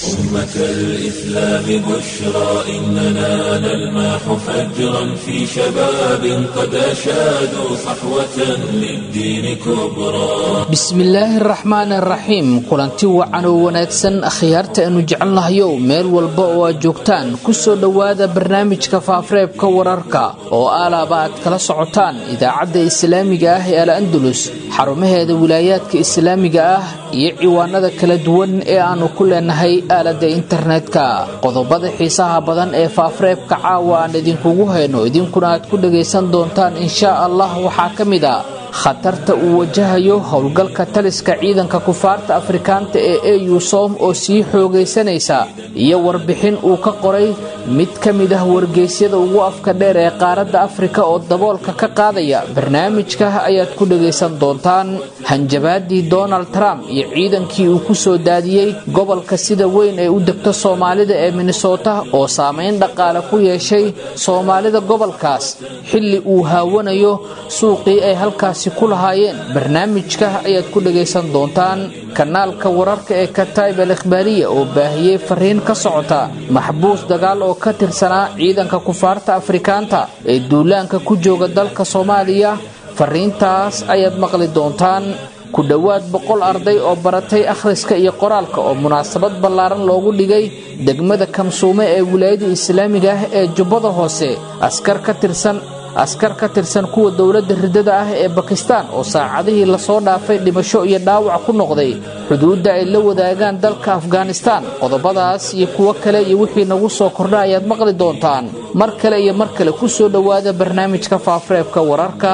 أمة الإسلام بشرى إننا نلمح فجرا في شباب قد أشادوا صحوة للدين كبرى bismillaahi araxmaani araxiim kulanti wacan oo wanaagsan akhyaarta aanu jecelnahayow meel walba oo aad joogtaan ku soo dhowaada barnaamijka faafareebka wararka oo aalaaba aad kala socotaan idaacadda islaamiga ah ee al andalus xarumaheeda wilaayaadka islaamiga ah iyo ciwaanada kala duwan ee aannu ku leenahay aaladda internetka qodobada xiisaha badan ee faafareebka caawa aan idinkugu hayno idinkuna aad ku dhagaysan doontaan inshaa allah waxaa ka mid a khatarta uu wajahayo howlgalka taliska ciidanka kufaarta afrikaanta ee eu som oo sii xoogaysanaysa iyo warbixin uu ka qoray mid ka mid ah wargeysyada ugu afka dheer ee qaaradda afrika oo daboolka ka qaadaya barnaamijka ayaad ku dhagaysan doontaan hanjabaadii donald trump iyo ciidankii uu ku soo daadiyey gobolka sida weyn ee u degto soomaalida ee minnesota oo saamayn dhaqaale ku yeeshay soomaalida gobolkaas xilli uu haawanayo suuqii ay halkaas ku lahaayeen barnaamijka ayaad ku dhagaysan doontaan kanaalka wararka ee kataib al ikhbaariya oo baahiyey fariin ka socota maxbuus dagaal oo ka tirsanaa ciidanka kufaarta afrikaanta ee duulaanka ku jooga dalka soomaaliya fariintaas ayaad maqli doontaan ku dhowaad boqol arday oo baratay akhriska iyo qoraalka oo munaasabad ballaaran loogu dhigay degmada kamsuume ee wilaayada islaamiga ah ee jubbada hoose askar ka tirsan askar ka tirsan kuwa dowladda riddada ah ee bakistaan oo saacadihii lasoo dhaafay dhimasho iyo dhaawac ku noqday xuduudda ay la wadaagaan dalka afghanistaan qodobadaas iyo kuwo kale iyo wixii nagu soo kordha ayaad maqli doontaan mar kale iyo mar kale ku soo dhowaada barnaamijka faafareebka wararka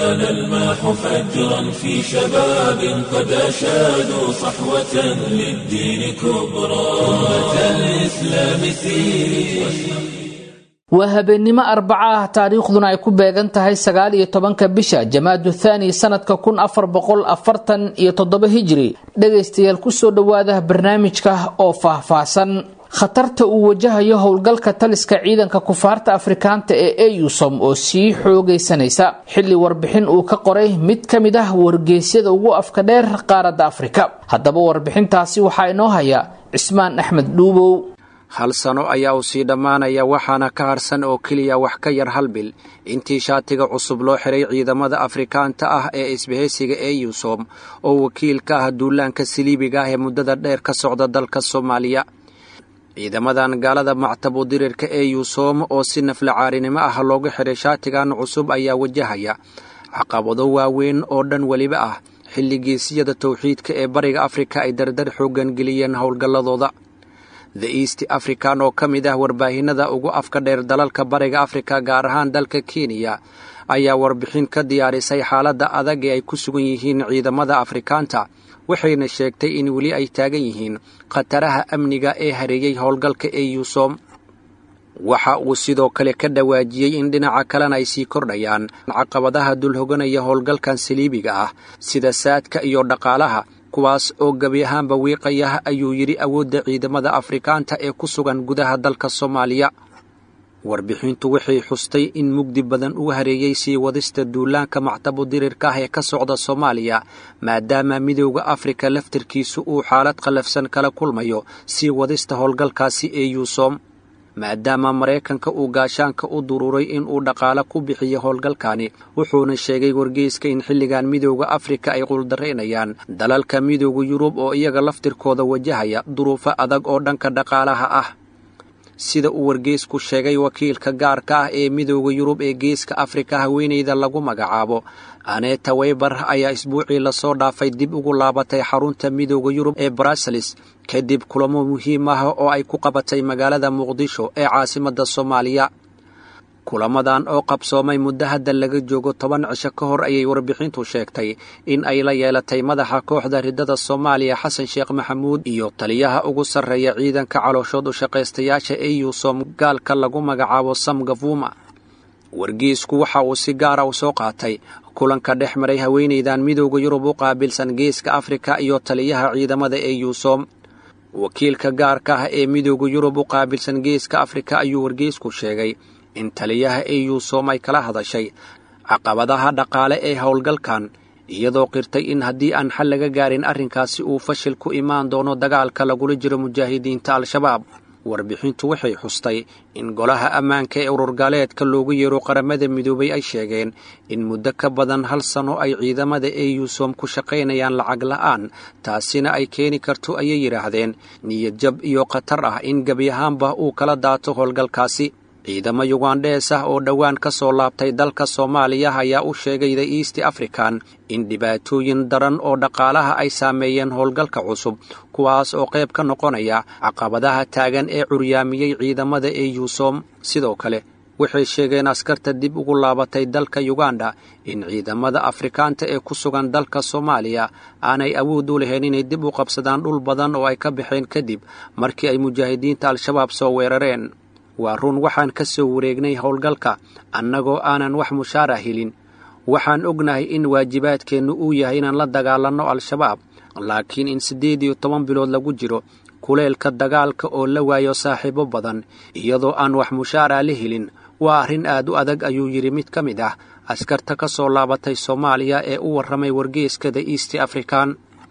نلمح فجرا في شباب قد أشادوا صحوة للدين كبرى أمة الإسلام سيري waa habeennimo arbaca ah taariikhduna ay ku beegan tahay sagaal iyo tobanka bisha jamaadu thaani sanadka kun afar boqol afartan iyo toddoba hijiri dhegaystayaal kusoo dhowaada barnaamijka oo faahfaahsan khatarta uu wajahayo howlgalka taliska ciidanka kufaarta afrikaanta ee eusom oo sii xoogaysanaysa xilli warbixin uu ka qoray mid ka mid ah wargeysyada ugu afka dheer qaaradda afrika haddaba warbixintaasi waxaa inoo haya cismaan axmed dhuubow hal sano ayaa uu sii dhammaanaya waxaana ka harsan oo keliya wax ka yar hal bil intii shaatiga cusub loo xiray ciidamada afrikaanta ah ee isbahaysiga eusom oo wakiil ka ah duulaanka siliibiga ah ee muddada dheer ka socda dalka soomaaliya ciidamadan gaalada mactabu dirirka eusom oo si naflacaarinimo ah loogu xiray shaatigan cusub ayaa wajahaya caqabado waaweyn oo dhan weliba ah xilligiisiyada towxiidka ee bariga afrika ay dardar xooggan geliyeen howlgalladooda the east african oo ka mid ah warbaahinada ugu afka dheer dalalka bariga afrika gaar ahaan dalka kenya ayaa warbixin ka diyaarisay xaaladda adag ee ay ku sugan yihiin ciidamada afrikaanta waxayna sheegtay in weli ay taagan yihiin khataraha amniga ee hareeyey howlgalka eusom waxa uu sidoo kale ka dhawaajiyey in dhinaca kalena ay sii kordhayaan caqabadaha dulhoganaya howlgalkan saliibiga ah sida saadka iyo dhaqaalaha kuwaas oo gebi ahaanba wiiqaya ayuu yidhi awoodda ciidamada afrikaanta ee ku sugan gudaha dalka soomaaliya warbixintu waxay xustay in mugdi badan uu hareeyey sii wadista duulaanka mactabu dirirka ah ee ka socda soomaaliya maadaama midowda afrika laftarkiisu uu xaalad khallafsan kala kulmayo sii wadista howlgalkaasi ee yuusom maadaama maraykanka uu gaashaanka u duruuray in uu dhaqaale ku bixiyo howlgalkani wuxuuna sheegay wargeyska in xilligan midowda afrika ay quldaraynayaan dalalka midowda yurub oo iyaga laftirkooda wajahaya duruufo adag oo dhanka dhaqaalaha ah sida uu wargeysku sheegay wakiilka gaarka ah ee midowda yurub ee geeska afrika haweeneyda lagu magacaabo aneta weyber ayaa isbuucii lasoo dhaafay dib ugu laabatay xarunta midowda yurub ee bruseles kadib kulamo muhiim ah oo ay ku qabatay magaalada muqdisho ee caasimadda soomaaliya kulamadan oo qabsoomay muddo hadda laga joogo toban cisho ka hor ayay warbixintu sheegtay in ay la yeelatay madaxa kooxda riddada soomaaliya xasan sheekh maxamuud iyo taliyaha ugu sarreeya ciidanka calooshood u shaqaystayaasha eusom gaalka lagu magacaabo sam gafuma wargeysku waxa uu si gaara u soo qaatay kulanka dhex maray haweenaydan midowda yurub u qaabilsan geeska afrika iyo taliyaha ciidamada eusom wakiilka gaarka ah ee midowda yurub u qaabilsan geeska afrika ayuu wargeysku sheegay in taliyaha eusom ay kala hadashay caqabadaha dhaqaale ee howlgalkan iyadoo qirtay in haddii aan xal laga gaarin arrinkaasi uu fashil ku imaan doono dagaalka lagula jiro mujaahidiinta al-shabaab warbixintu waxay xustay in golaha ammaanka ee ururgaaleedka loogu yeero qaramada midoobay ay sheegeen in muddo ka badan hal sano ay ciidamada eusom ku shaqaynayaan lacag la'aan taasina ay keeni karto ayay yidhaahdeen niyad jab iyo khatar ah in gebi ahaanba uu kala daato howlgalkaasi ciidamo yugandhees ah oo dhowaan ka soo laabtay dalka soomaaliya ayaa u sheegay the east african in dhibaatooyin daran oo dhaqaalaha ay saameeyeen howlgalka cusub kuwaas oo qayb ka noqonaya caqabadaha taagan ee curyaamiyey ciidamada eusom sidoo kale waxay sheegeen askarta dib ugu laabatay dalka yuganda in ciidamada afrikaanta ee ku sugan dalka soomaaliya aanay awood u lahayn inay dib u qabsadaan dhul badan oo ay ka baxeen kadib markii ay mujaahidiinta al-shabaab soo weerareen waa run waxaan ka soo wareegnay howlgalka annagoo aanan wax mushaara helin waxaan ognahay in waajibaadkeennu uu yahay inaan la dagaalanno al-shabaab laakiin in siddeed iyo toban bilood lagu jiro kuleelka dagaalka oo la waayo saaxiibo badan iyadoo aan wax mushaara la helin waa arrin aad u adag ayuu yidhi mid ka mid ah askarta ka soo laabatay soomaaliya ee u warramay wargeeska the east african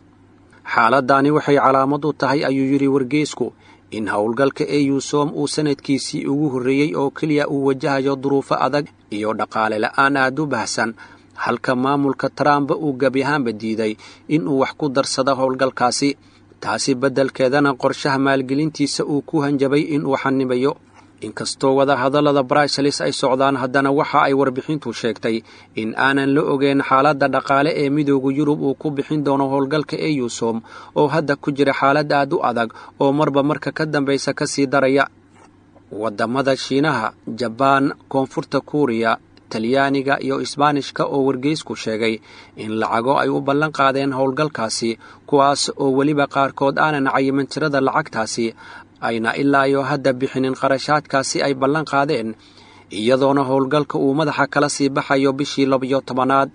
xaaladdaani waxay calaamad u tahay ayuu yidhi wargeesku in howlgalka eusom uu sanadkiisii ugu horreeyey oo keliya uu wajahayo duruufo adag iyo dhaqaale la'aan aad u bahsan halka maamulka trumba uu gebi ahaanba diiday inuu wax ku darsado howlgalkaasi taasi beddelkeedana qorshaha maalgelintiisa uu ku hanjabay inuu xanibayo inkastoo wadahadallada bruseles ay socdaan haddana waxa ay warbixintu sheegtay in aanan la ogeyn xaaladda dhaqaale ee midooda yurub uu ku bixin doono howlgalka eusom oo hadda ku jira xaalad aad u adag oo marba marka ka dambaysa ka sii daraya waddamada shiinaha jabaan koonfurta kuuriya talyaaniga iyo isbaanishka oo wargeysku sheegay in lacago ay u ballan qaadeen howlgalkaasi kuwaas oo weliba qaarkood aanan cayiman tirada lacagtaasi ayna ilaa iyo hadda bixinin qarashaadkaasi ay ballan qaadeen iyadoona howlgalka uu madaxa kala sii baxayo bishii labiyo tobanaad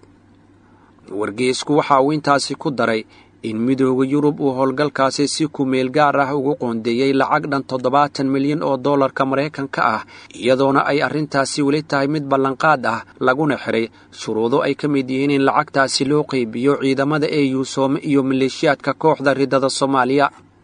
wargeysku waxa uu intaasi ku daray in midooda yurub uu howlgalkaasi si kumeel gaar ah ugu qoondeeyey lacag dhan toddobaatan milyan oo dollarka maraykanka ah iyadoona ay arrintaasi weli tahay mid ballanqaad ah laguna xiray shuruudo ay ka mid yihiin in lacagtaasi loo qeybiyo ciidamada eusom iyo maleeshiyaadka kooxda ridada soomaaliya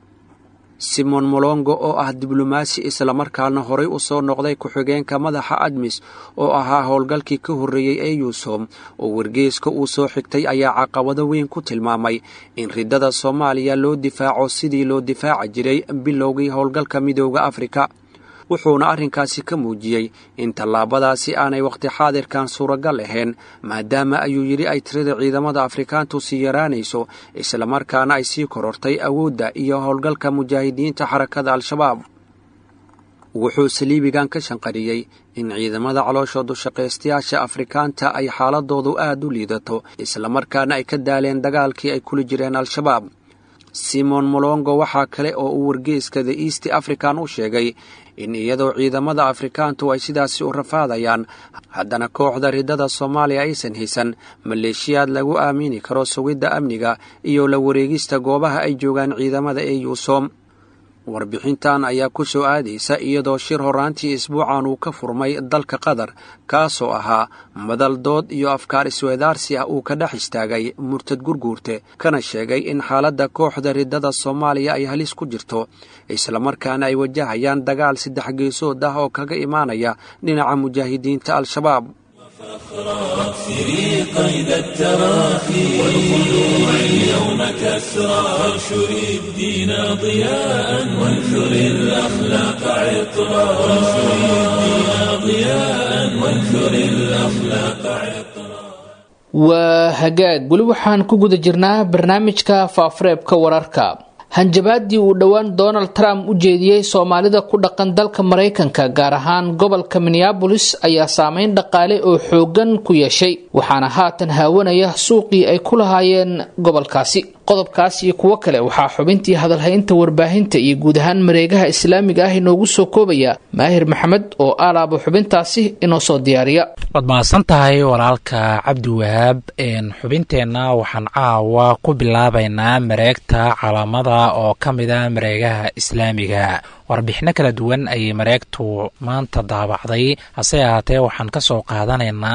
simon molongo oo ah diblomaasi islamarkaana horay u soo noqday ku-xigeenka madaxa admis oo ahaa howlgalkii ka horreeyey eusom oo wargeeska uu soo xigtay ayaa caqabado weyn ku tilmaamay in ridada soomaaliya loo difaaco sidii loo difaaci jiray bilowgii howlgalka midooda afrika wuxuuna arrinkaasi ka muujiyey in tallaabadaasi aanay wakhti xaadirkan suuragal ahayn maadaama ayuu yidhi ay tirada ciidamada afrikaantu sii yaraanayso islamarkaana ay sii korortay awoodda iyo howlgalka mujaahidiinta xarakada al-shabaab wuxuu saliibigan ka shanqariyey in ciidamada calooshoodu shaqaystayaasha afrikaanta ay xaaladoodu aad u liidato islamarkaana ay ka daaleen dagaalkii ay kula jireen al-shabaab simon molongo waxaa kale oo uu wargeeska the east african u sheegay in iyadoo ciidamada afrikaantu ay sidaasi u rafaadayaan haddana kooxda ridada soomaaliya aysan haysan maleeshiyaad lagu aamini karo sugidda amniga iyo la wareegista goobaha ay joogaan ciidamada eusom warbixintan ayaa ku soo aadaysa iyadoo shir horaantii isbuucan uu ka furmay dalka qatar kaasoo ahaa madal dood iyo afkaar isweedaarsi ah uu ka dhex istaagay murtad gurguurte kana sheegay in xaaladda kooxda ridada soomaaliya ay halis ku jirto islamarkaana ay wajahayaan dagaal saddex geesood ah oo kaga imaanaya dhinaca mujaahidiinta al-shabaab واكسري قيد التراخي والخلوع اليوم كسرى وانشري الدين ضياء وانثري الأخلاق عطرا وانشري الدين ضياء وانثري الأخلاق عطرا waa hagaag weli waxaan ku guda jirnaa barnaamijka faafareebka wararka hanjabaadii uu dhowaan donald trump u jeediyey soomaalida ku dhaqan dalka maraykanka gaar ahaan gobolka minneabolis ayaa saameyn dhaqaale oo xoogan ku yeeshay waxaana haatan haawanaya suuqii ay ku lahaayeen gobolkaasi qodobkaas iyo kuwo kale waxaa xubintii hadalhaynta warbaahinta iyo guud ahaan mareegaha islaamiga ah inoogu soo koobaya maahir maxamed oo aalaaba xubintaasi inoo soo diyaariya waad mahadsan tahay walaalka cabdi wahaab xubinteenna waxaan caawa ku bilaabaynaa mareegta calaamada oo ka mida mareegaha islaamiga warbixino kala duwan ayay mareegtu maanta daabacday hase ahaatee waxaan ka soo qaadanaynaa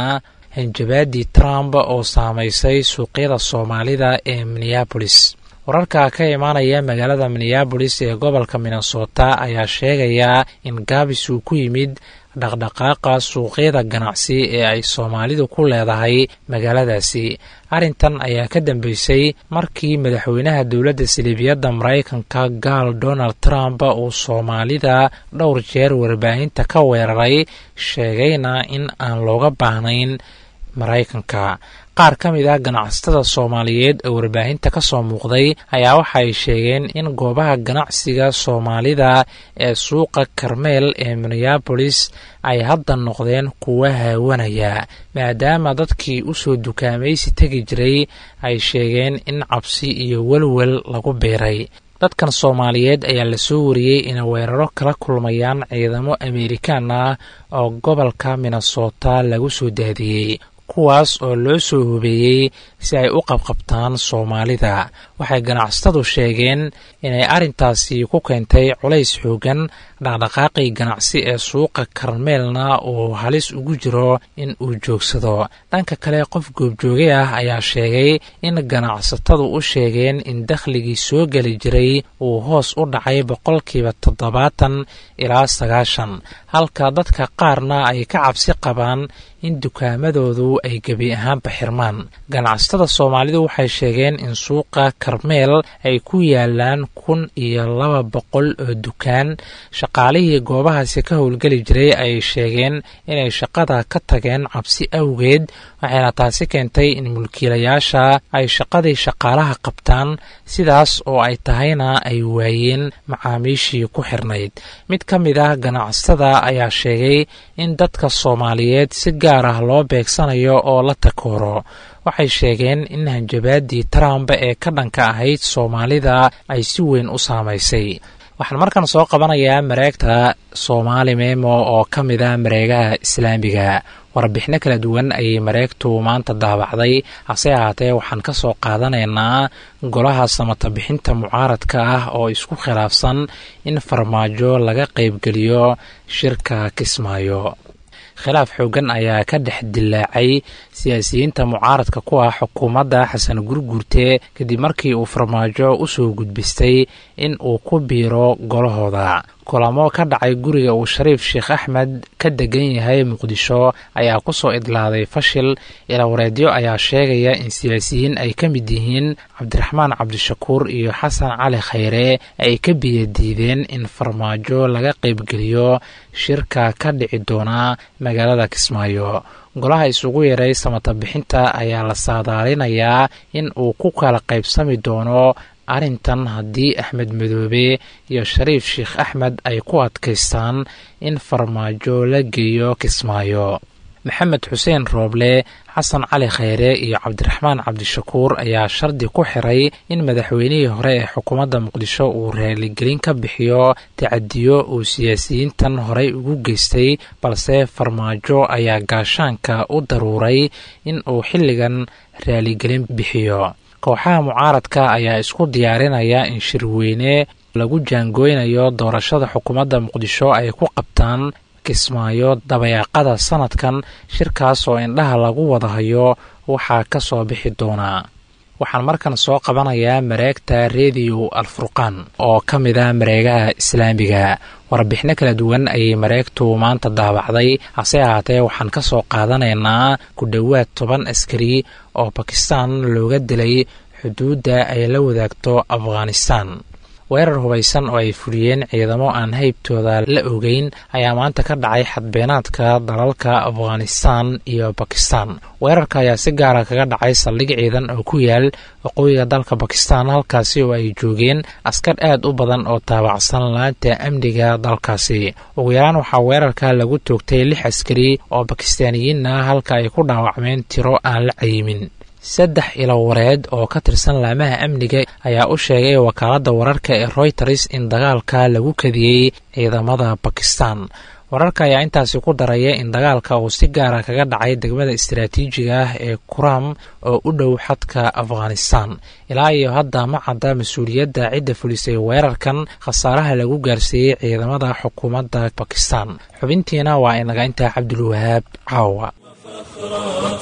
hanjabaadii trump oo saameysay suuqyada soomaalida ee minneabolis wararka ka imaanaya magaalada minneabolis ee gobolka minnesota ayaa sheegaya in gaabis uu ku yimid dhaqdhaqaaqa suuqyada ganacsi ee ay soomaalidu ku leedahay magaaladaasi arrintan ayaa ka dambeysay markii madaxweynaha dowladda siliibiyadda maraykanka gaal donald trump uu soomaalida dhowr jeer warbaahinta ka weeraray sheegayna in aan looga baahnayn maraykanka qaar ka mid ah ganacsatada soomaaliyeed oo warbaahinta ka soo muuqday ayaa waxa ay sheegeen in goobaha ganacsiga soomaalida ee suuqa karmeel ee minneabolis ay hadda noqdeen kuwa haawanaya maadaama dadkii u soo dukaamaysi tegi jiray ay sheegeen in cabsi iyo welwel lagu biiray dadkan soomaaliyeed ayaa lasoo wariyey inay weeraro kala kulmayaan ciidamo amerikaan ah oo gobolka minnesota lagu soo daadiyey kuwaas oo loo soo hubeeyey si ay u qabqabtaan soomaalida waxay ganacsatadu sheegeen inay arrintaasi ku keentay culays xoogan dhaqdhaqaaqii ganacsi ee suuqa karmeelna uu halis ugu jiro in uu joogsado dhanka kale qof goobjooge ah ayaa sheegay in ganacsatadu u sheegeen in dakhligii soo geli jiray uu hoos u dhacay boqolkiiba toddobaatan ilaa sagaashan halka dadka qaarna ay ka cabsi qabaan in dukaamadoodu ay gebi ahaanba xirmaan ganacsatada soomaalidu waxay sheegeen in suuqa karmeel ay ku yaalaan kun iyo laba boqol oo dukaan shaqaalihii goobahaasi ka howlgeli jiray ay sheegeen inay shaqada ka tageen cabsi awgeed waxayna taasi keentay in mulkiilayaasha ay shaqadii shaqaalaha qabtaan sidaas oo ay tahayna ay waayeen macaamiishii ku xirnayd mid ka mid ah ganacsatada ayaa sheegay in dadka soomaaliyeed si gaar ah loo beegsanayo oo la takooro waxay sheegeen in hanjabaadii trump ee ka dhanka ahayd soomaalida ay si weyn u saamaysay waxaan markan soo qabanayaa mareegta soomaali memo oo ka mid a mareegaha islaamiga warbixino kala duwan ayay mareegtu maanta daabacday hase ahaatee waxaan ka soo qaadanaynaa golaha samata bixinta mucaaradka ah oo isku khilaafsan in farmaajo laga qaybgeliyo shirka kismaayo khilaaf xoogan ayaa ka dhex dilaacay siyaasiyiinta mucaaradka ku ah xukuumadda xasan gurguurte kadib markii uu farmaajo u soo gudbistay in uu ku biiro golahooda kulamo ka dhacay guriga uu shariif sheekh axmed ka degan yahay muqdisho ayaa ku soo idlaaday fashil ilawareedyo ayaa sheegaya in siyaasiyiin ay ka mid yihiin cabdiraxmaan cabdishakuur iyo xasan cali khayre ay ka biyadiideen in farmaajo laga qaybgeliyo shirka ka dhici doona magaalada kismaayo golaha isugu yaray samata bixinta ayaa la saadaalinayaa in uu ku kala qaybsami doono arrintan haddii axmed madoobe iyo shariif sheekh axmed ay ku adkaystaan in farmaajo la geeyo kismaayo maxamed xuseen rooble xasan cali khayre iyo cabdiraxmaan cabdishakuur ayaa shardi ku xiray in madaxweynihii hore ee xukuumadda muqdisho uu raaligelin ka bixiyo tacadiyo uu siyaasiyiintan horey ugu geystay balse farmaajo ayaa gaashaanka u daruuray in uu xilligan raaligelin bixiyo kooxaha mucaaradka ayaa isku diyaarinaya in shirweyne lagu jaangooynayo doorashada xukuumadda muqdisho ay ku qabtaan kismaayo dabayaaqada sanadkan shirkaas oo indhaha lagu wada hayo waxaa ka soo bixi doonaa waxaan markan soo qabanayaa mareegta rediyo alfurqaan oo ka mid ah mareegaha islaamiga warbixino kala duwan ayay mareegtu maanta daabacday hase ahaatee waxaan ka soo qaadanaynaa ku dhowaad toban askari oo bakistan looga dilay xuduudda ay la wadaagto afghanistan weerar hubaysan oo ay fuliyeen ciidamo aan haybtooda la ogeyn ayaa maanta ka dhacay xadbeenaadka dalalka afghanistan iyo bakistan weerarka ayaa si gaara kaga dhacay saldhig ciidan oo ku yaal waqooyiga dalka bakistan halkaasi oo ay joogeen askar aad u badan oo taabacsan laanta amniga dalkaasi ugu yaraan waxaa weerarka lagu toogtay lix askari oo bakistaaniyiin ah halka ay ku dhaawacmeen tiro aan la cayimin saddex ilo wareed oo ka tirsan laamaha amniga ayaa u sheegay wakaaladda wararka ee royters in dagaalka lagu kadiyey ciidamada bakistan wararka ayaa intaasi ku daraya in dagaalka uu si gaara kaga dhacay degmada istaraatiijiga ah ee kuram oo u dhow xadka afghanistan ilaa iyo hadda ma cadda mas-uuliyadda cidda fulisay weerarkan khasaaraha lagu gaarsiiyey ciidamada xukuumadda bakistan xubintiina waa inaga intaa cabdulwahaab caawa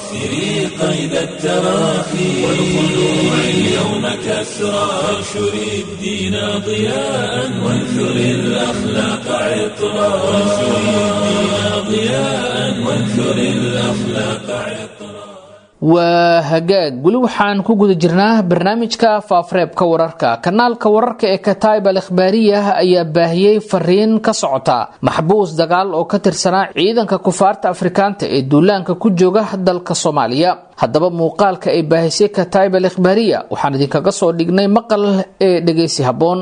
واكسري قيد التراخي والخلوع اليوم كسرى وانشري الدين ضياء وانثري الأخلاق عطرا وانشري الدين ضياء وانثري الأخلاق عطرا waa hagaag weli waxaan ku guda jirnaa barnaamijka faafareebka wararka kanaalka wararka ee kataib al ikhbaariyah ayaa baahiyey fariin ka socota maxbuus dagaal oo ka tirsanaa ciidanka kufaarta afrikaanta ee duulaanka ku jooga dalka soomaaliya haddaba muuqaalka ay baahisay kataib al ikhbaariya waxaan idinkaga soo dhignay maqal ee dhegeysi habboon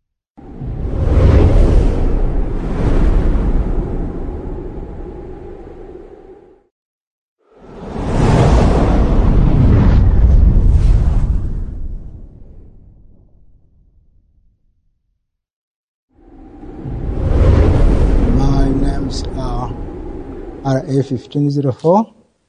names are RA 1504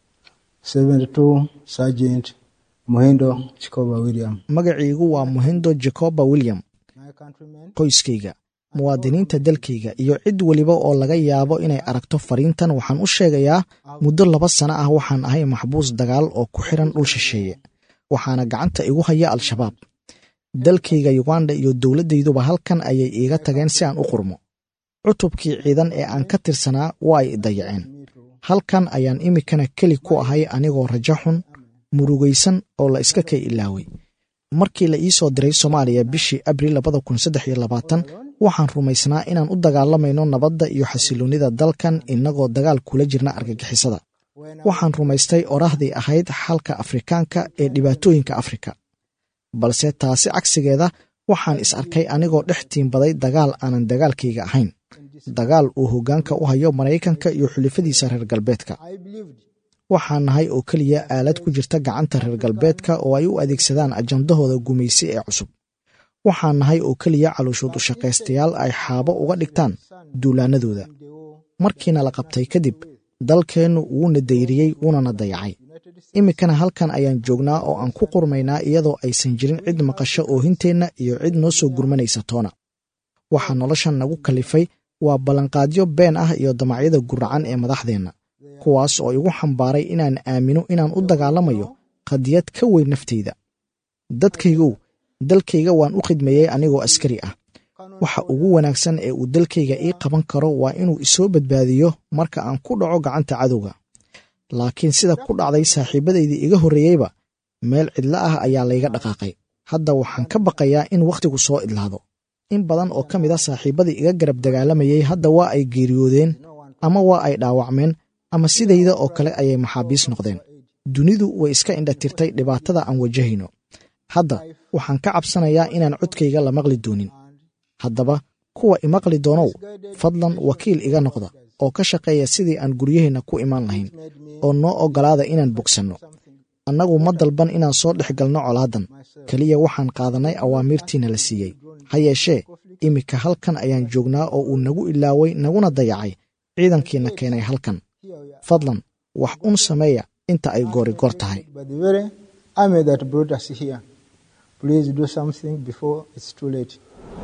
72 Sergeant Muhindo Chikoba William. magaciigu waa muhindo jacoba william My countrymen, qoyskayga muwaadiniinta dalkayga iyo cid weliba oo laga yaabo inay aragto fariintan waxaan u sheegayaa muddo laba sano ah waxaan ahay maxbuus dagaal oo ku xiran dhul shisheeye waxaana gacanta igu haya al-shabaab dalkayga yuganda iyo dowladdayduba halkan ayay iiga tageen si aan u qurmo cutubkii ciidan ee aan ka tirsanaa waa ay dayaceen halkan ayaan imikana keli ku ahay anigoo rajo xun murugaysan oo la iska kay ilaaway markii la ii soo diray soomaaliya bishii abril labada kun saddex iyo labaatan waxaan rumaysnaa inaan u dagaalamayno nabadda iyo xasiloonnida dalkan innagoo dagaal kula jirna argagixisada waxaan rumaystay oraahdii ahayd xalka afrikaanka ee dhibaatooyinka afrika balse taasi cagsigeeda waxaan is arkay anigoo dhex tiimbaday dagaal aanan dagaalkayga ahayn dagaal uu hoggaanka u hayo maraykanka iyo xulifadiisa reer galbeedka I believed waxaan nahay oo keliya aalad ku jirta gacanta reer galbeedka oo ay u adeegsadaan ajandahooda gumaysi ee cusub waxaan nahay oo keliya calooshood u shaqaystayaal ay xaabo uga dhigtaan duulaanadooda markiina la qabtay kadib dalkeennu wuuna dayriyey wuunana dayacay iminkana halkan ayaan joognaa oo aan ku qurmaynaa iyadoo aysan jirin cid maqasho oohinteenna iyo cid noo soo gurmanaysa toona waxaa noloshan nagu kalifay waa ballanqaadyo been ah iyo damacyada guracan ee madaxdeenna kuwaas oo igu xambaaray inaan aamino inaan u dagaalamayo qadiyad ka weyn naftayda dadkaygow dalkayga waan u khidmeeyey anigoo askari ah waxa ugu wanaagsan ee uu dalkayga ii qaban karo waa inuu isoo badbaadiyo marka aan ku dhaco gacanta cadowga laakiin sida ku dhacday saaxiibadaydii iga horreeyeyba meel cidlo ah ayaa layga dhaqaaqay hadda waxaan ka baqayaa in wakhtigu soo idlaado in badan oo ka mid a saaxiibadii iga garab dagaalamayey hadda waa ay geeriyoodeen ama waa ay dhaawacmeen ama sidayda oo kale ayay maxaabiis noqdeen dunidu way iska indhatirtay dhibaatada aan wajahayno hadda waxaan ka cabsanayaa inaan codkayga la maqli doonin haddaba kuwa imaqli doonow fadlan wakiil iga noqda oo ka shaqeeya sidii aan guryaheenna ku imaan lahayn oo noo oggolaada inaan bogsanno annagu ma dalban inaan soo dhex galno colaadan keliya waxaan qaadannay awaamiirtiina la siiyey ha yeeshee iminka halkan ayaan joognaa oo uu nagu ilaaway naguna dayacay ciidankiina keenay halkan fadlan wax un sameeya inta ay goori goor tahay by the very army that brought us here. Please do something before it's too late.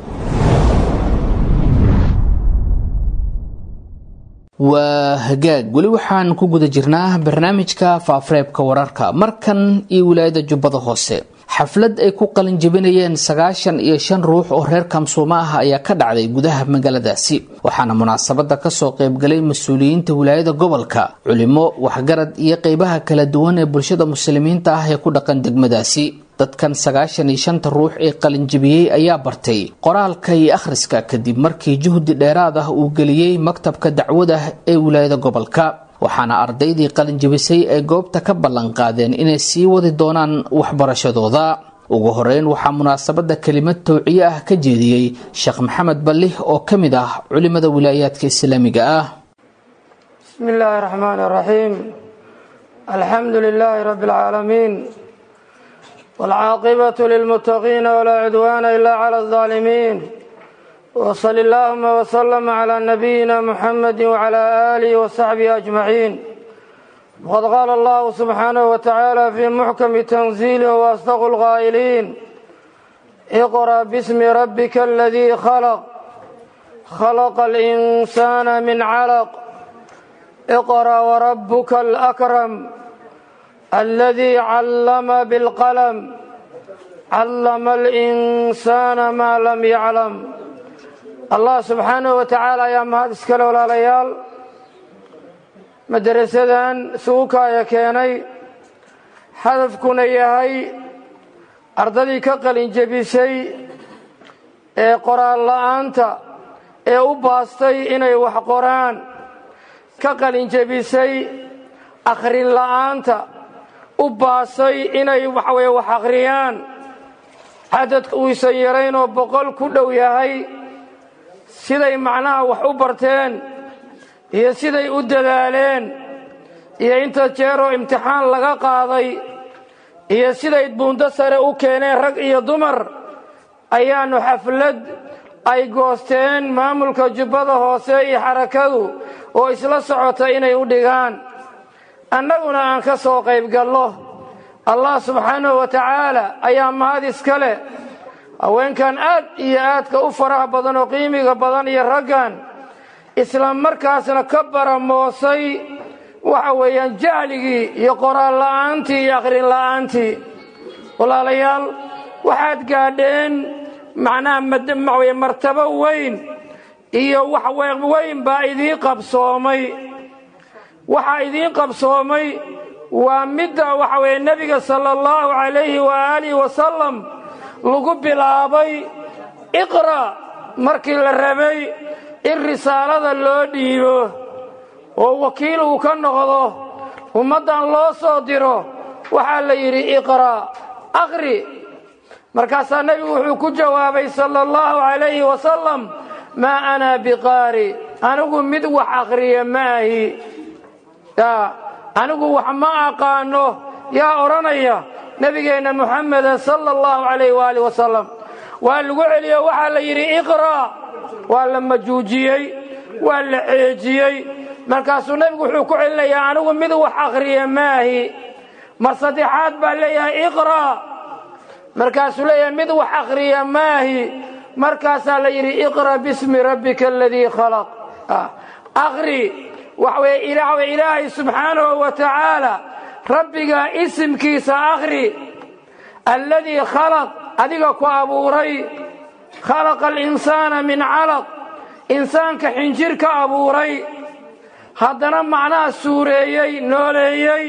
waa hagaag weli waxaan ku guda jirnaa barnaamijka faafareebka wararka markan iyo wilaayada jubbada hoose xaflad ay ku qalin jebinayeen sagaashan iyo shan ruux oo reer kamsuuma ah ayaa ka dhacday gudaha magaaladaasi waxaana munaasabada kasoo qaybgalay mas-uuliyiinta wilaayada gobolka culimo waxgarad iyo qeybaha kala duwan ee bulshada muslimiinta ah ee ku dhaqan degmadaasi dadkan sagaashan iyo shanta ruux ee qalinjibiyey ayaa bartay qoraalka iyo akhriska kadib markii juhdi dheeraad ah uu geliyey maktabka dacwada ee wilaayada gobolka waxaana ardaydii qalinjibisay ay goobta ka ballanqaadeen inay sii wadi doonaan waxbarashadooda ugu horeyn waxaa munaasabada kelimad towciye ah ka jeediyey sheekh maxamed ballih oo ka mid ah culimada wilaayaadka islaamiga ah بسم الله الرحمن الرحيم الحمد لله رب العالمين والعاقبة للمتقين ولا عدوان إلا على الظالمين وصل اللهم وسلم على نبينا محمد وعلى آله وصحبه أجمعين وقد قال الله سبحانه وتعالى في محكم تنزيله وأصدق القائلين اقرأ باسم ربك الذي خلق خلق الإنسان من علق اقرأ وربك الأكرم الذي علم بالقلم علم الإنسان ما لم يعلم الله سبحانه وتعالى يا mahad iskale walaalayaal madarasadan suukaaya keenay hadafkuna yahay ardadii ka qalin jebisay ee qoraal la'aanta ee u baastay inay wax qoraan ka qalin jebisay akhrin la'aanta u baasay inay waxaweye wax akhriyaan cadadka uusan yaraynoo boqol ku dhow yahay siday macnaha wax u barteen iyo siday u dadaaleen iyo inta jeeroo imtixaan laga qaaday iyo siday buundo sare u keeneen rag iyo dumar ayaannu xaflad ay goosteen maamulka jubbada hoose iyo xarakadu oo isla socota inay u dhigaan annaguna aan ka soo qayb gallo allah subxaanahu wa tacaala ayaa mahad iska leh haweenkan aad iyo aadka u faraha badan oo qiimiga badan iyo raggan isla markaasna ka baramoosay waxa weeyaan jahligii iyo qoraal la'aantii iyo akhrin la'aantii walaalayaal waxaad gaadheen macnaha maxaweye martabo weyn iyo wax weyn baa idiin qabsoomay waxaa idiin qabsoomay waa midda waxa weeye nebiga sala allahu calayhi waaalihi wasalam lagu bilaabay iqra' markii la rabay in risaalada loo dhiibo oo wakiil uu ka noqdo ummaddan loo soo diro waxaa la yidhi iqra' akhri markaasaa nebigu wuxuu ku jawaabay sala allahu calayhi wasalam maa ana biqaari anigu mid wax akhriya ma ahi anigu wax ma aqaano yaa odhanaya nebigeenna muxameda sala allahu calayh waaalih wasalam waa lagu celiyo waxaa la yidhi iqra' waa la majuujiyey waa la ceejiyey markaasuu nebigu wuxuu ku celinayaa anigu mid wax akhriya maahi mar saddexaad baa leeyahay iqra' markaasuu leeyahay mid wax akhriya maahi markaasaa la yidhi iqra' bismi rabbika aladii khalaq akhri waxa weye ilaahay subxaanahu wa tacaala rabbiga isimkiisa akhri alladii khalaq adiga ku abuuray khalaqa alinsaana min calaq insaanka xinjir ka abuuray haddana macnaha suureeyey nooleeyey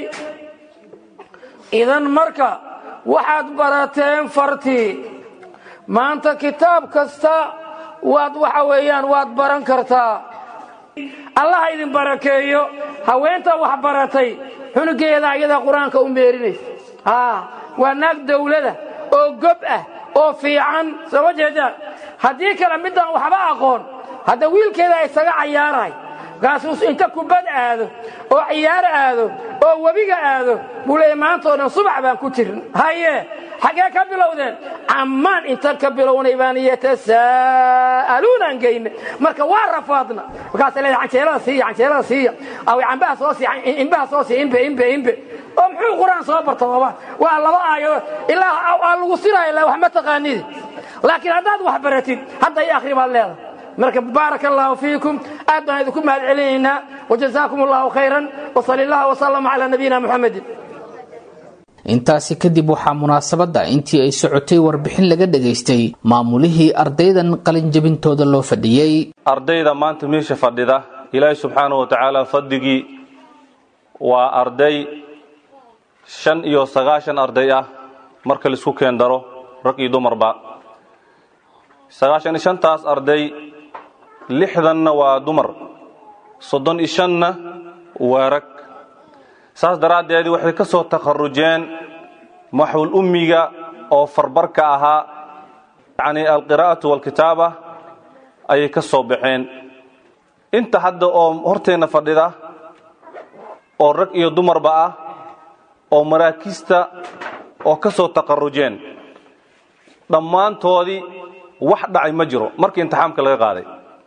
idan marka waxaad barateen fartii maanta kitaab kasta waad waxa weeyaan waad baran kartaa allaha idin barakeeyo haweenta wax baratay xunugeeda ayadaa qur-aanka u meerinaysa waa naag dawlada oo gob ah oo fiican soo ma jeedaan haddii kale middaan waxba aqoon hadda wiilkeeda isaga cayaarahay markaasuu inta kubad aado oo ciyaar aado oo webiga aado buu leeya maantao dhan subax baan ku jirin haye xaggee ka bilowdeen cammaan inta ka bilownay baan yatasaa'aluunaan geyne marka waa rafaadna markaasa leedahay canjeelada siiya canjeelada siiya aw cambaha soo siiya imbaha soo siiya imbe imbe imbe oo muxuu qur-aan soo barta baba waa laba aayo ilaa aa lagu siraayo ilaa wax ma taqaanidi laakiin haddaad wax baratid hadda i akhri baad leedahay marka baaraka allaahu fiikum aad baan idinku mahad celinaynaa wajazaakum allahu khayran wsali allah wsalama calaa nabiyina muxamedin intaasi kadib waxaa munaasabadda intii ay socotay warbixin laga dhagaystay maamulihii ardaydan qalinjabintooda loo fadhiyey ardayda maanta meesha fadhida ilaahi subxaana wa tacaala fadligii waa arday shan iyo sagaashan arday ah marka laisku keen daro rag iyo dumarba sagaashan iyo shantaas arday lixdanna waa dumar soddon iyo shanna waa rag saas daraaddeedii waxay ka soo takharujeen maxwul ummiga oo farbarka ahaa yacni alqiraa'atu waalkitaaba ayay ka soo baxeen inta hadda oo horteenna fadhida oo rag iyo dumarba ah oo maraakiista oo ka soo takharujeen dhammaantoodii wax dhacay ma jiro markii imtixaamka laga qaaday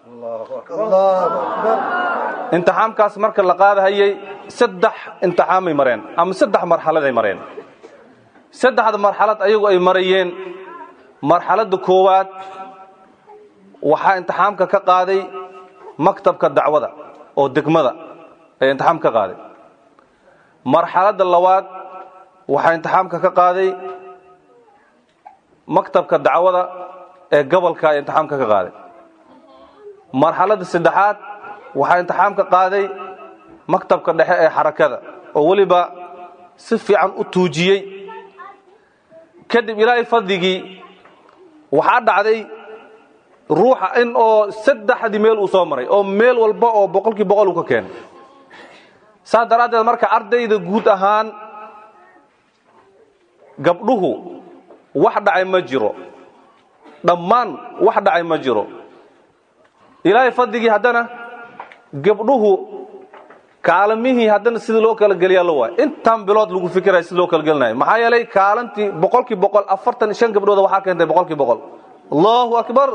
imtixaamkaas marka la qaadahayay saddex imtixaamay mareen ama saddex marxaladay mareen saddexda marxalad ayagu ay marayeen marxaladda koowaad waxaa imtixaamka ka qaaday maktabka dacwada oo degmada ayaa imtixaam ka qaaday marxaladda labaad waxaa imtixaamka ka qaaday maktabka dacwada ee gobolka ayaa imtixaamka ka qaaday marxaladda saddexaad waxaa imtixaamka qaaday maktabka dhexe ee xarakada oo weliba si fiican u tuujiyey kadib ilaahay fadligii waxaa dhacday ruuxa in oo saddexdii meel uu soo maray oo meel walba oo boqolkii boqol uu ka keenay saas daraaddeed marka ardayda guud ahaan gabdhuhu wax dhacay ma jiro dhammaan wax dhacay ma jiro ilaahay fadligii haddana gabdhuhu kaalamihii haddana sidii loo kala geliyaa la waay intan bilood lagu fikiraya sida loo kala gelinayo maxaa yeelay kaalantii boqolkii boqol afartan iyo shan gabdhooda waxaa keentay boqolkii boqol allahu akbar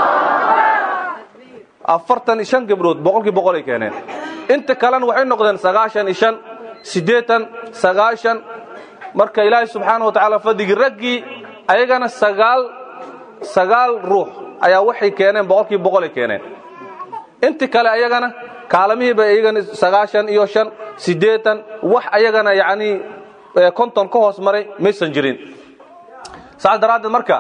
afartan iyo shan gabdhood boqolkii boqol ay keeneen inta kalena waxay noqdeen sagaashan iyo shan siddeetan sagaashan marka ilaahay subxaana wa tacaala fadligii raggii ayagana sagaal sagaal ruux ayaa waxay keeneen boqolkii boqol ay keeneen inti kale ayagana kaalamihiiba iyagana sagaashan iyo shan siddeetan wax ayagana yacnii konton ka hoos maray maysan jirin saas daraaddeed marka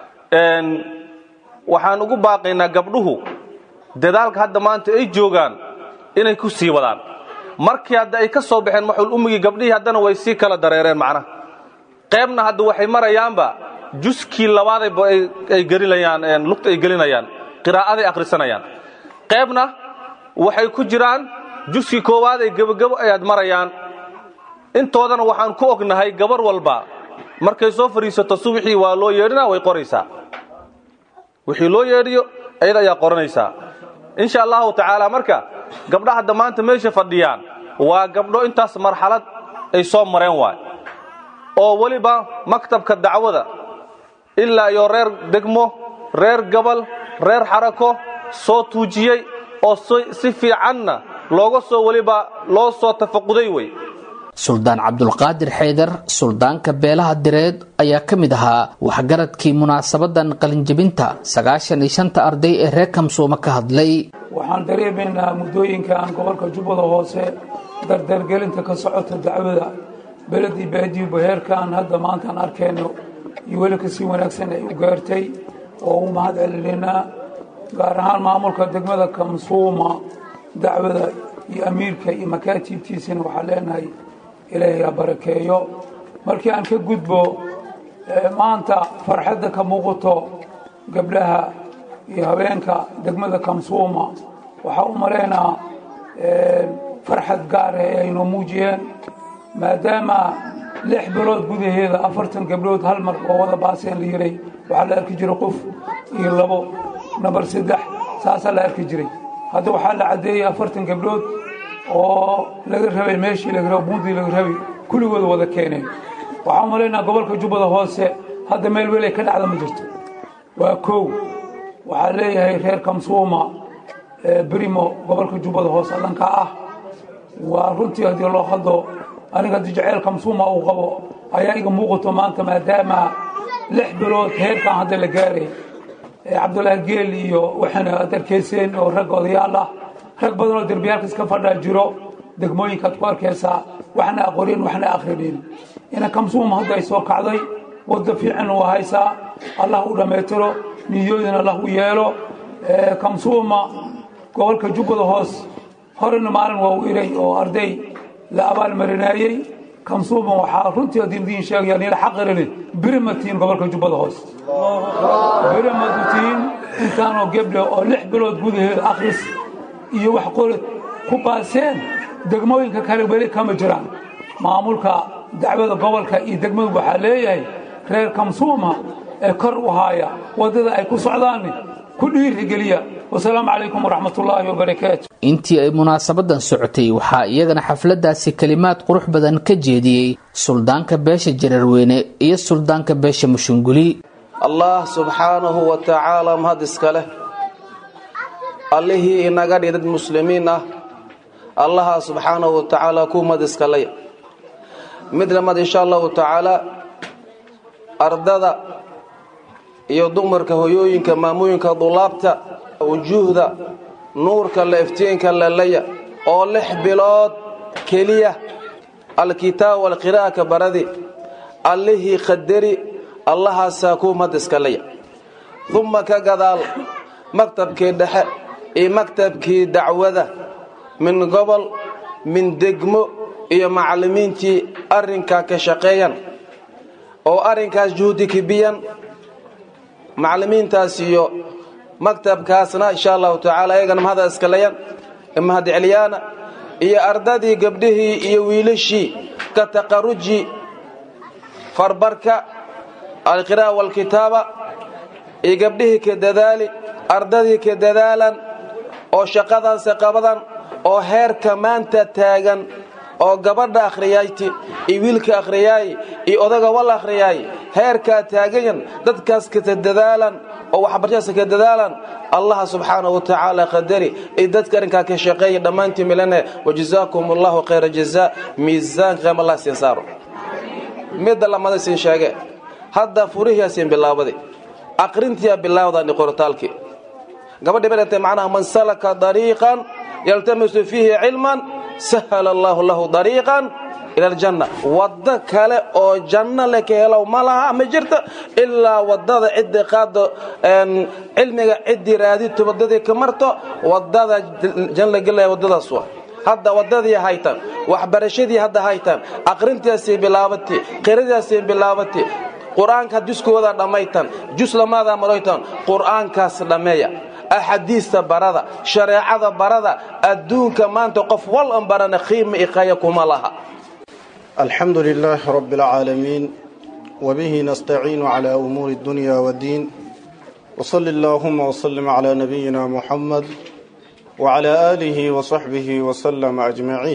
waxaan ugu baaqaynaa gabdhuhu dadaalka hadda maanta ay joogaan inay ku sii wadaan markii hadda ay ka soo baxeen maxuul ummigii gabdhihii haddana way sii kala dareereen macnaha qaybna hadda waxay marayaanba juskii labaadayba ay gelinayaan lugta ay gelinayaan qiraa'aday akhrisanayaan qaybna waxay ku jiraan juskii koowaad ay gebogebo ayaad marayaan intoodana waxaan ku ognahay gabar walba markay soo fadhiisato subaxii waa loo yeedhinaa way qoraysaa wixii loo yeedhiyo ayada ayaa qoranaysaa insha allahu tacaala marka gabdha hadda maanta meesha fadhiyaan waa gabdho intaas marxalad ay soo mareen waay oo weliba maktabka dacwada ilaa iyo reer degmo reer gobol reer xarako soo tuujiyey oo si fiicanna looga soo weliba loo soo tafaquday wey suldaan cabdulqaadir xaydar suldaanka beelaha direed ayaa ka mid ahaa waxgaradkii munaasabadan qalinjebinta sagaashan iyo shanta arday ee reer kamsuuma ka hadlay waxaan dareemaynaa muddooyinkan gobolka jubbada hoose dardargelinta ka socota dacwada beledii baadiyu heerkan hadda maantaan arkayno iyo weli kasii wanaagsan ay u gaartay oo u mahad celinaynaa gaar ahaan maamulka degmada kamsuuma dacwada iyo amiirka iyo makaatiibtiisana waxaan leenahay ilaahay ha barakeeyo markii aan ka gudbo maanta farxadda ka muuqato gabdhaha iyo habeenka degmada kamsuuma waxaa u malaynaa farxad gaar ah ee aynoo muujiyeen maadaama lix bilood gudaheeda afartan gabdhood hal mar oo wada baaseen la yiray waxaa la arki jiray qof iyo labo nabar saddex saasaa la arki jiray hadda waxaa la caddeeyey afartan gabdhood oo laga rabay meeshii laga rabo buundii laga rabay kulligooda wada keeneen waxaan umalaynaa gobolka jubbada hoose hadda meel weel ay ka dhacda ma jirto waa kow waxaa leeyahay reer kamsuuma brimo gobolka jubbada hoose dhanka ah waa runtii haddii loo hadlo aniga haddii jaceyl kamsuuma uu qabo ayaa iga muuqato maanta maadaama lix bilood heerkan hadda la gaaray cabdullaahi geel iyo waxaana ad arkayseen oo rag odayaal ah rag badan oo derbiyaalka iska fadhaa jiro degmooyinkaad ku arkaysaa waxna aqorin waxna akhrinin ina kamsuuma hadda ay soo kacday wadda fiican waa haysaa allah u dhammaytiro niyoodin allah u yeelo kamsuuma gobolka jubbada hoos horena maalin waa u iray oo arday la abaalmarinaayey kamsuuma waxaa runtii haddii idiin sheegaya nila xaqirili birimatiin gobolka jubbada hoos birimadutiin intaanoo geble oo lix bilood gudaheeda akhris iyo wax qori ku baaseen degmooyinka kale weli kama jiraan maamulka dacwada gobolka iyo degmadu waxaa leeyahay reer kamsuuma ee kor u haaya waddada ay ku socdaan ku dhiirigeliya wasalaamu calaykum waraxmatullaahi wabarakaatu intii ay munaasabadan socotay waxaa iyagana xafladaasi kelimaad qurux badan ka jeediyey suldaanka beesha jararweyne iyo suldaanka beesha mushunguli allah subxaanahu wa tacaala mahad iska leh allihii inaga dhig dad muslimiin ah allaha subxaanahu wa tacaala ku mahad iskalaya mid lamad insha allahu tacaala ardada iyo dumarka hoyooyinka maamooyinka dulaabta wujuuhda nuurka la iftiinka lalaya oo lix bilood keliya alkitaab walqiraa'aka baradi allihii qadari allahaasaa kuu mad iskalaya uma ka gadaal maktabkii dhexe iyo maktabkii dacwada min gobol min degmo iyo macallimiintii arrinkaa ka shaqeeyan oo arrinkaas juhdi kibiyan macallimiintaas iyo maktabkaasna insha allahu tacaala ayagana mahada iskalayan mahad celiyaana iyo ardadii gabdhihii iyo wiilashii ka taqaruji farbarka alqira'a walkitaaba iyo gabdhihii ka dadaali ardadii ka dadaalan oo shaqadaanse qabadan oo heerka maanta taagan oo gabadha akhriyayti iyo wiilka akhriyaay iyo odaga wal akhriyaay heerkaa taagayan dadkaas kata dadaalan oo waxbarashadaas ka dadaalan allaha subxaanahu watacaala qadari iyo dadka arrinkaa ka shaqeeya dhammaantii milane wajazaakum allahu khayra jazaa miisaanka qeem allah siin saaro midda lamada siin sheege hadda furihiiaasiin bilaabaday aqrintiyaa bilaawdani qortaalkii gabadhi badatay macnaha man salaka dariiqan yaltamisu fiihi cilman sahala allaahu lahu dariiqan ila aljanna waddo kale oo janno le ka helow ma laha ma jirto ilaa waddada ciddii qaado cilmiga ciddii raadito waddadii ka marto waddada janna gelaya waddadaas wa hadda waddadii haytan waxbarashadii hadda haytan aqrintiaasii bilaabatay qiradiaasii bilaabatay qur-aanka juskooda dhammaytan jus lamaada maroytan qur-aankaas dhammeeya axaadiista barada shareecada barada adduunka maanta qof wal an barana qiima iqaya kuma laha الحمد لله رب العالمين وبه نستعين على أمور الدنيا والدين وصل اللهم وسلم على نبينا محمد وعلى آله وصحبه وسلم أجمعين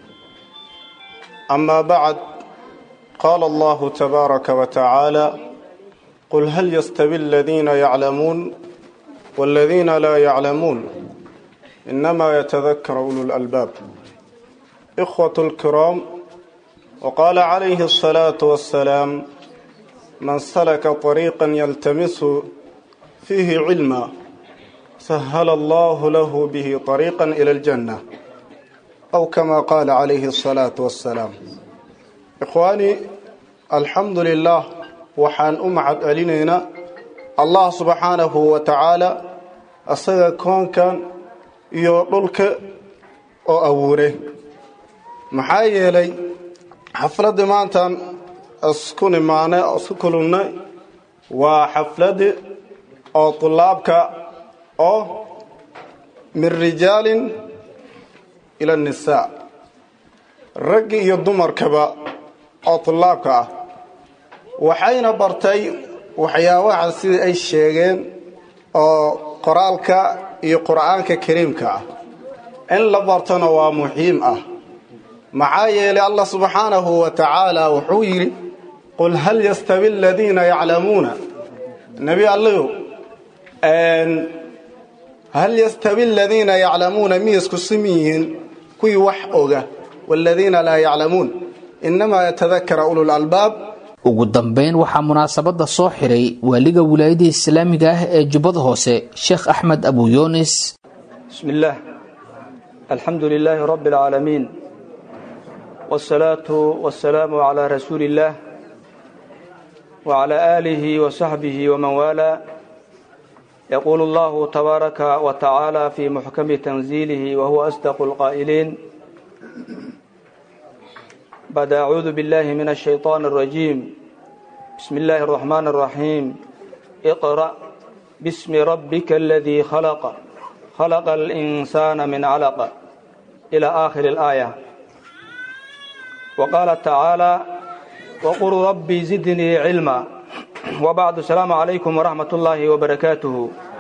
أما بعد قال الله تبارك وتعالى قل هل يستوي الذين يعلمون والذين لا يعلمون إنما يتذكر أولو الألباب إخوة الكرام وقال عليه الصلاة والسلام من سلك طريقا يلتمس فيه علما سهل الله له به طريقا إلى الجنة أو كما قال عليه الصلاة والسلام إخواني الحمد لله وحان أمعد ألينينا الله سبحانه وتعالى أصدق كون كان يقولك أو أوره محايا لي xafladii maantaan isku nimaanay oo isku kulannay waa xafladi oo tulaabka oo min rijaalin ila nisaa raggi iyo dumarkaba oo tulaabka ah waxayna bartay waxyaabaha sidii ay sheegeen oo qoraalka iyo qur'aanka kariimka ah in la bartona waa muhiim ah maxaa yeelay allah subxaanahu wa tacaala wuxuu yidhi qul hal yastawi aladiina yaclamuuna nebi alligu hal yastawi aladiina yaclamuuna miyasku simi yihiin kuwii wax oga waaladiina laa yaclamuun innamaa yatadakara ulul albaab ugu dambayn waxaa munaasabadda soo xiray waaliga wilaayada islaamiga ah ee jubbada hoose sheekh axmed abu yunis bismi illaah alxamdu lilaahi rabbi alcaalamiin والصلاة والسلام على رسول الله وعلى آله وصحبه ومن والاه يقول الله تبارك وتعالى في محكم تنزيله وهو أصدق القائلين بعد أعوذ بالله من الشيطان الرجيم بسم الله الرحمن الرحيم اقرأ باسم ربك الذي خلق خلق الإنسان من علق إلى آخر الآية وقال تعالى وقل ربي زدني علما وبعد السلام عليكم ورحمة الله وبركاته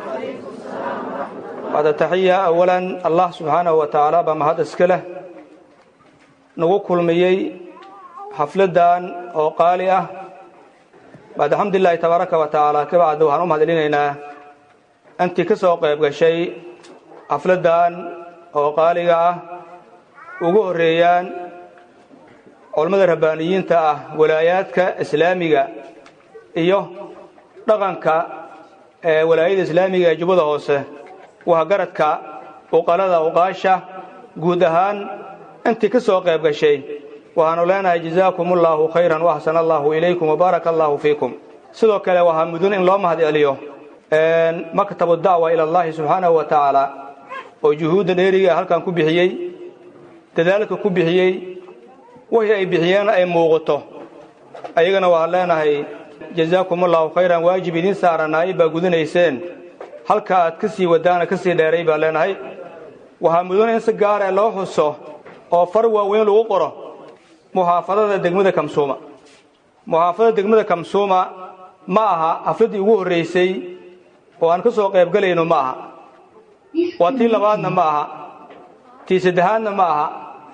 بعد تحية أولا الله سبحانه وتعالى بمهد اسكله نقول ميي حفلدان أو قالية بعد الحمد لله تبارك وتعالى كبعد وحن أمهد لنا أنت كسوق يبقى شيء حفلدان أو قالية ugu horeeyaan culammada rabbaaniyiinta ah walaayaadka islaamiga iyo dhaqanka ee walaayada islaamiga ee jubbada hoose waa garadka uqalada uqaasha guud ahaan intii ka soo qayb gashay waxaanu leenahay jazaakum allaahu khayran waaxsana allaahu ilaykum wabaaraka allaahu fiikum sidoo kale waxaa mudun in loo mahad celiyo maktabu dacwa ila allahi subxaanahu wa tacaala oo juhuudda dheeriga halkan ku bixiyey dadaalka ku bixiyey wixii ay bixiyeen ay muuqato ayagana waxaan leenahay jazaakum allaahu khayran waajib idiin saaranaay baa gudanayseen halka aad ka sii wadaana ka sii dheeray baan leenahay waxaa mudan in si gaaree loo xuso oo far waaweyn lagu qoro muxaafadada degmada kamsuuma muxaafadada degmada kamsuuma ma aha xafladdii ugu horraysay oo aan ka soo qaybgelayno ma aha waa tii labaadna ma aha tii saddexaadna ma aha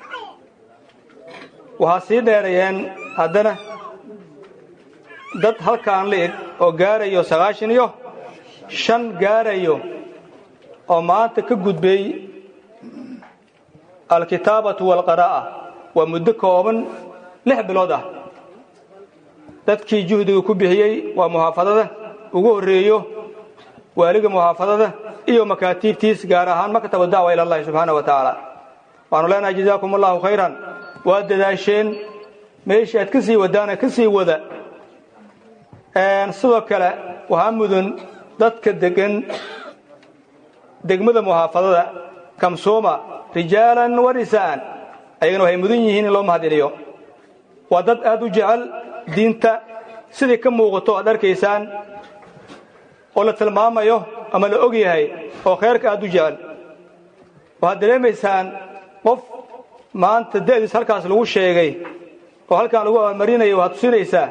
waxaa sii dheerayeen haddana dad halkaan la eg oo gaarayo sagaashan iyo shan gaarayo oo maanta ka gudbay alkitaabatu waalqaraa'a waa muddo kooban lix bilood ah dadkii juhdiga ku bixiyey waa muxaafadada ugu horreeyo waaliga muxaafadada iyo makaatiibtiis gaar ahaan maktabu dacwa ila allahi subxaana wa tacaala waxaanu leenahay jazaakum allahu khayran waa dadaasheen meeshii aad ka sii wadaana ka sii wada sidoo kale waxaa mudun dadka degan degmada muxaafadada kamsuuma rijaalan wa nisaa'an ayagana waxay mudan yihiin in loo mahadceliyo waa dad aad u jecel diinta sidii ka muuqato aad arkaysaan oo la tilmaamayo ama la og yahay oo khayrka aad u jecel waxaad dareemaysaan qof maanta da'diis halkaas lagu sheegay oo halkaan lagu abaalmarinayo waxaad tusinaysaa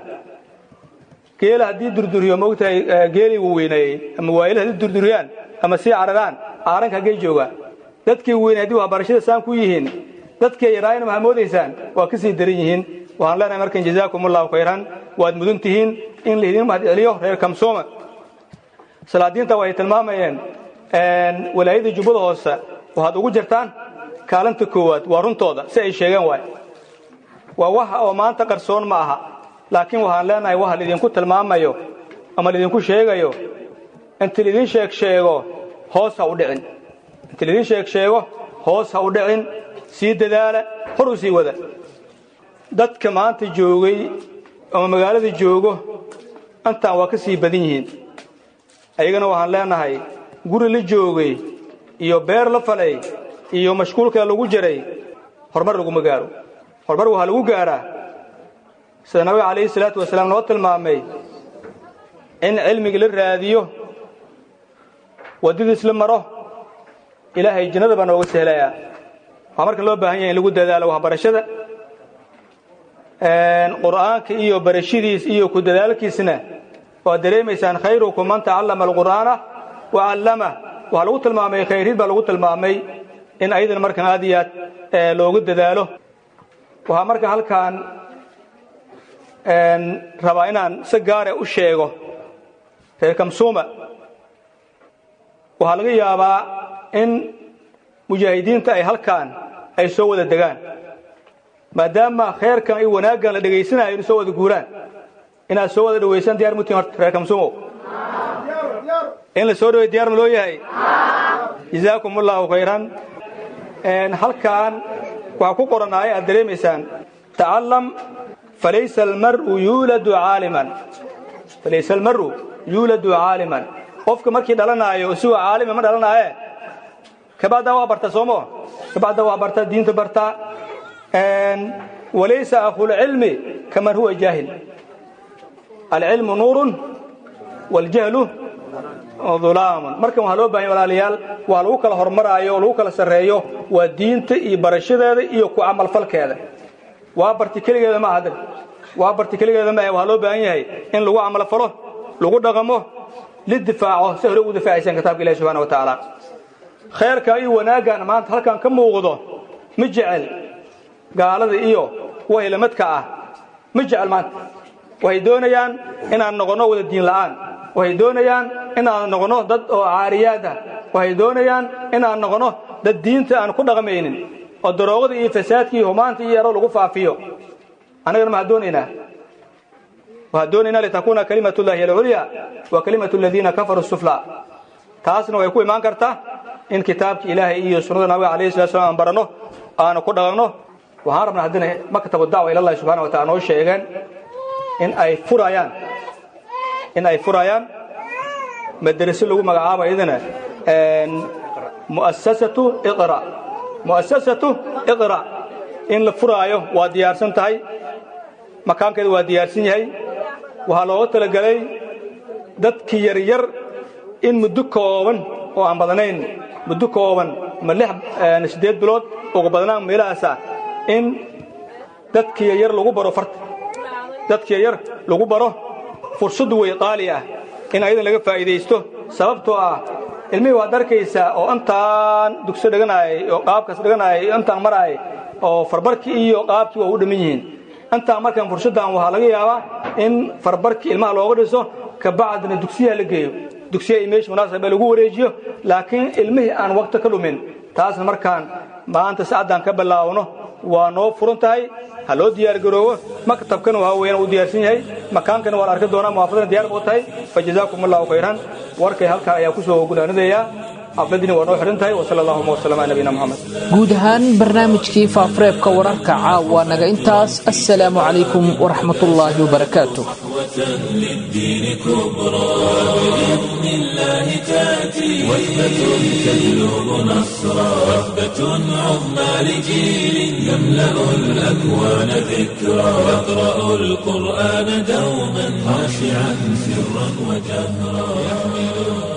geela haddii durduriyo moogtahay geelii wuu weyneeyey ama waayila haddii durduriyaan ama sii cararaan caaranka haggey jooga dadkii weynay haddii waxbarashada saan ku yihiin dadkii yaraayna maxaa moodaysaan waa ka sii daran yihiin waxaan leenahay markan jazaakum allahu khayran waad mudan tihiin in laydin mahadceliyo reer kamsooma salaadiinta waxay tilmaamayeen walaayada jubbada hoose waxaad ugu jirtaan kaalinta koowaad waa runtooda si ay sheegeen waay waa waxa oo maanta qarsoon ma aha laakiin waxaan leenahay waxa laydinku tilmaamayo ama laydinku sheegayo inta laydin sheeg sheego hoos ha u dhicin inta laydin sheeg sheego hoos ha u dhicin sii dadaala hor u sii wada dadka maanta joogay ama magaalada joogo intaan waa ka sii badan yihiin ayagana waxaan leenahay guri la joogay iyo beer la falay iyo mashquulka lagu jiray horumar laguma gaaro horumar waxaa lagu gaaraa sida nabiga calayhi salaatu wasalaam noo tilmaamay in cilmiga la raadiyo waddadiis la maro ilaahay jannada baa nooga sehlayaa waxaa marka loo baahan yahay in lagu dadaalo waxbarashada qur'aanka iyo barashadiis iyo ku dadaalkiisna waad dareemaysaan khayrukum man tacallama alqur'aana wa callama waxaa lagu tilmaamay khayrid baa lagu tilmaamay in ayadan markan aad iyo aad loogu dadaalo waxaa marka halkaan rabaa inaan si gaare u sheego reer kamsuuma waxaa laga yaabaa in mujaahidiinta ay halkaan ay soo wada degaan maadaama khayrkan iyo wanaaggan la dhegaysanayo inu soo wada guuraan inaad soo wada dhawaysaan diyar mutiin horta reer kamsuumow in la soo dhaway diyar ma loo yahay jazaakum allahu khayran halkaan waxaa ku qoranaaya aad dareemaysaan tacallam falaysa almar'u yuuladu caaliman falaysa almar'u yuuladu caaliman qofka markii dhalanaayo isagoo caalima ma dhalanaaye kabacdaa waa barta soomo kabacdaa waa barta diinta barta walaysa akhulcilmi kaman huwa jaahil alcilmu nuurun waljahlu ulaamun markan waxaa loo bahanya walaalayaal waa lagu kala hormaraayo oo lagu kala sarreeyo waa diinta iyo barashadeeda iyo ku camalfalkeeda waa barti keligeeda ma ahad waa barti keligeeda maahe waxaa loo baahan yahay in lagu camalfalo lagu dhaqamo lidifaaco si hore ugu difaacaysaan kitaabka ilahi subxana wa tacaala khayrka iyo wanaaggan maanta halkan ka muuqdo ma jecel gaalada iyo kuwa hilamadka ah ma jecel maanta waxay doonayaan inaan noqonno wada diin la'aan waxay doonayaan inaan noqonno dad oo caariyaad ah waxay doonayaan inaan noqonno dad diinta aan ku dhaqmaynin oo daroogada iyo fasaadka iyo humaanta iyo yaro lagu faafiyo annagana maxaa doonaynaa waxaa doonaynaa litakuuna kalimatullahi alculya wa kalimatu aladiina kafaruu sufla taasna way ku imaan kartaa in kitaabka ilaahay iyo sunnada nabiga calayhi salatu slam aan baranno aanu ku dhaqanno waxaan rabnaa haddina maktabu dacwa ilallahi subxana wa taala noo sheegeen in ay furayaan in ay furayaan madaraso lagu magacaabo iyadana mu'asasatu iqra mu'asasatu iqra in la furaayo waa diyaarsan tahay makaankeeda waa diyaarsan yahay waxaa looga talagelay dadkii yaryar in muddo kooban oo aan badnayn muddo kooban ma lix siddeed bilood uga badnaan meelahaasa in dadkii yaryar lagu baro farta dadkii yaryar lagu baro fursaddu way qaali ah in ayadan laga faa'iidaysto sababtoo ah ilmihii waad arkaysaa oo intaan dugso dhiganaayay oo qaabkaas dhiganaayay iyo intaan maraayay oo farbarkii iyo qaabkii waa u dhamman yihiin intaan markaan fursaddan waxaa laga yaabaa in farbarkii ilmaha looga dhiso kabacdina dugsiyaha la geeyo dugsiya iyo meesha munaasaba lagu wareejiyo laakiin ilmihii aan waqti ka dhumin taasna markaan maanta sacaddaan ka bilaawno waa noo furan tahay ha loo diyaargaroobo maktabkana waa weeyaan uu diyaarsan yahay makaankana waa la arki doonaa muwaafadana diyaar buu tahay fa jazaakum allahu khayran warkay halkaa ayaa ku soo gunaanadayaa xafladina waa noo xihan tahay wasala allahuma wasalam ala nabiyina moxamed guud ahaan barnaamijkii faafureebka wararka caawa naga intaas assalaamu calaykum waraxmatullaahi wabarakaatu للدين كبرى بإذن الله تأتي وثبة تجلب نصرا وثبة عظمى لجيل يملأ الأكوان ذكرا يقرأ القرآن دوما خاشعا سرا وجهرا يحمل